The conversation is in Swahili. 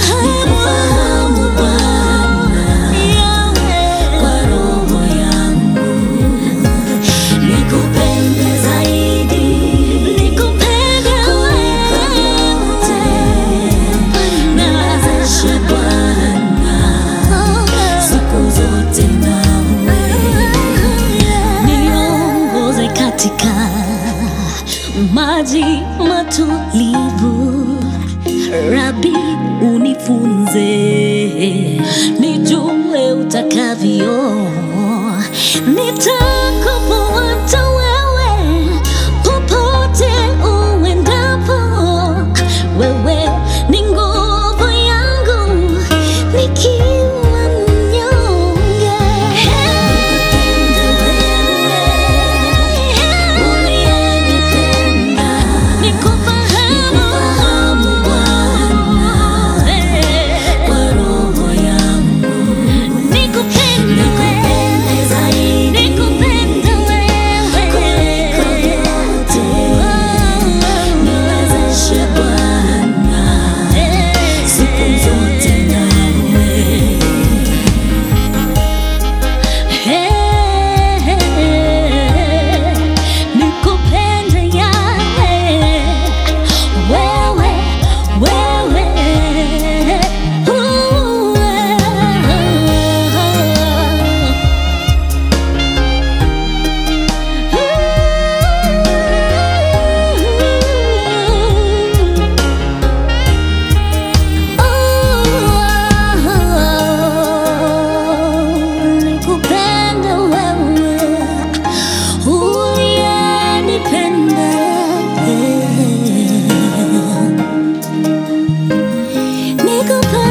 nikufahamu Bwana kwa roho yangu, nikupende zaidi kuliko vyote, niwezeshe Bwana siku zote nawe, niongoze katika maji matulivu, Rabi unifunze, nijue utakavyo nitakufuata wewe popote uendapo, wewe ni nguvu yangu nikiwa mnyonge. Nikufahamu Bwana kwa roho yangu, nikupende zaidi kuliko vyote, niwezeshe Bwana siku zote nawe nikupende yawe wewe wewe nikupende wewe uliyenipenda nikupende